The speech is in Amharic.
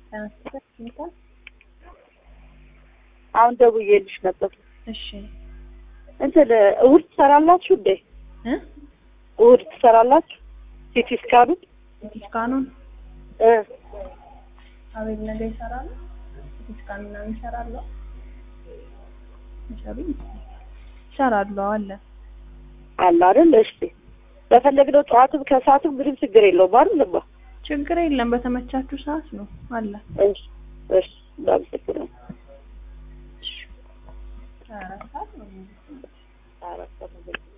ተነስተህ ይመጣል። አሁን ደውዬልሽ ነበር። እሺ እንትን እሑድ ትሰራላችሁ እንዴ? እ እሑድ ትሰራላችሁ? ሲቲ ስካኑን ሲቲስካኑን እ አቤል ነገ ይሰራሉ። ሲቲስካን ምናምን ይሰራሉ። ይሰሩ ይሰራሉ አለ አለ አይደል? እሺ በፈለግነው ጠዋትም ከሰዓትም ምንም ችግር የለውም አይደል? ችግር የለም። በተመቻችሁ ሰዓት ነው አለ። እሺ እሺ እናመሰግናለን። እሺ ሀያ አራት ሰዓት ነው። አራት ሰዓት